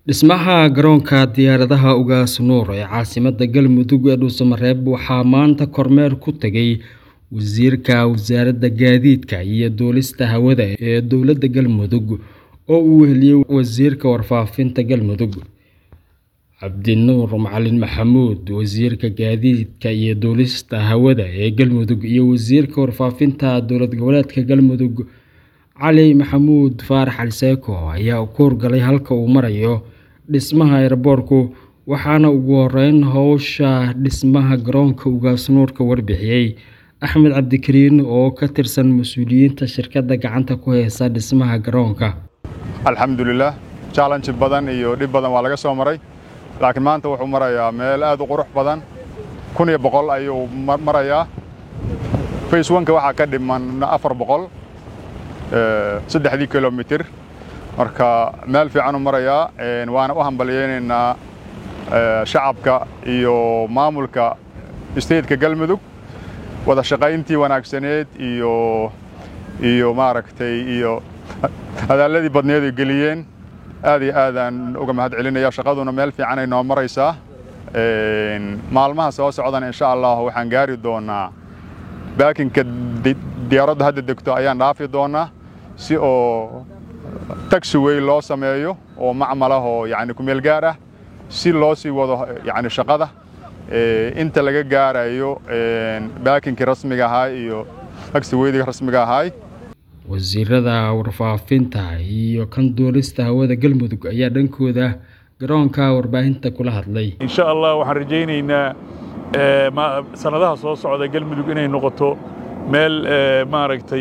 Dhismaha garoonka diyaaradaha Ugaas Nuur ee caasimadda Galmudug ee Dhuusamareeb waxaa maanta kormeer ku tagay Wasiirka Wasaaradda Gaadiidka iyo Duulista Hawada ee Dowladda Galmudug oo uu weheliyay Wasiirka Warfaafinta Galmudug Cabdinuur Macalin Maxamuud Wasiirka Gaadiidka iyo Duulista Hawada ee Galmudug iyo Wasiirka Warfaafinta Dowlad Goboleedka Galmudug Cali Maxamuud Faarax Ali Seeko ayaa ku howlgalay halka uu marayo dhismaha aeroboorku waxaana ugu horeyn howsha dhismaha garoonka Ugaas Nuur ka warbixiyay Axmed Cabdikariin oo ka tirsan mas'uuliyiinta shirkadda gacanta ku haysa dhismaha garoonka alxamdulilah challenge badan iyo dhib badan waa laga soo maray laakiin maanta wuxuu marayaa meel aad u qurux badan kun iyo boqol ayuu marayaa face oneka waxaa ka dhiman afar boqol saddexdii kilomitir marka meel fiican u marayaa waana u hambalyaynaynaa shacabka iyo maamulka stateka galmudug wada shaqayntii wanaagsaneed iyo iyo maaragtay iyo hadaaladii badneed ay geliyeen aad iyo aadaan uga mahad celinaya shaqaduna meel fiican ay noo maraysaa maalmaha soo socdana insha allah waxaan gaari doonaa baakinka diyaaradda hadda degto ayaan dhaafi doonaa si oo taxiway loo sameeyo oo macmalah oo yani kumeel gaar ah si loo sii wado yani shaqada inta laga gaarayo baakinkii rasmiga ahaa iyo taxiwaydiga rasmiga ahaay wasiirada warfaafinta iyo kan duulista hawada galmudug ayaa dhankooda garoonka warbaahinta kula hadlay insha allah waxaan rajaynaynaa sanadaha soo socda galmudug inay noqoto meel maaragtay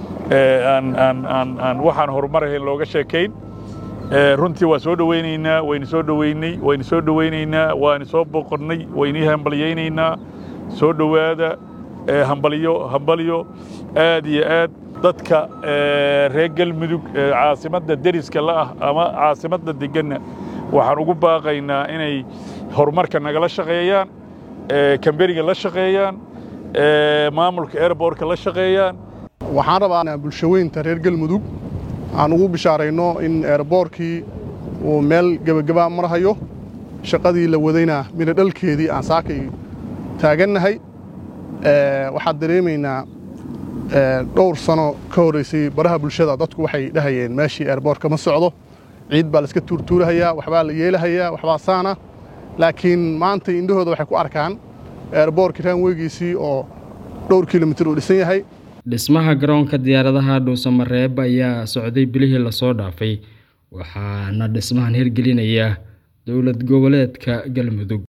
aan waxaan horumarahayn looga sheekayn runtii waa soo dhowaynaynaa wayna soo dhoweynay wayna soo dhowaynaynaa waana soo boqonnay waynii hambalyaynaynaa soo dhowaada hambalyo hambalyo aad iyo aad dadka reer galmudug caasimadda deriska la'ah ama caasimadda deganna waxaan ugu baaqaynaa inay horumarka nagala shaqeeyaan kamberiga la shaqeeyaan maamulka airbortka la shaqeeyaan waxaan rabaa bulshaweynta reer galmudug aan ugu bishaarayno in eeraboorkii uu meel gebagaba marhayo shaqadii la wadayna mina dhalkeedii aan saakay taagannahay waxaad dareemaynaa dhowr sano ka horraysay baraha bulshada dadku waxay dhahayeen meeshii eeraboorka ma socdo ciid baa laiska tuurtuurahayaa waxbaa la yeelahayaa waxbaa saana laakiin maanta indhahooda waxay ku arkaan eeraboorkii raanweygiisii oo dhowr kilomitir uu dhisan yahay dhismaha garoonka diyaaradaha dhuusamareeb ayaa socday bilihii lasoo dhaafay waxaana dhismahan hirgelinaya dowlad goboleedka galmudug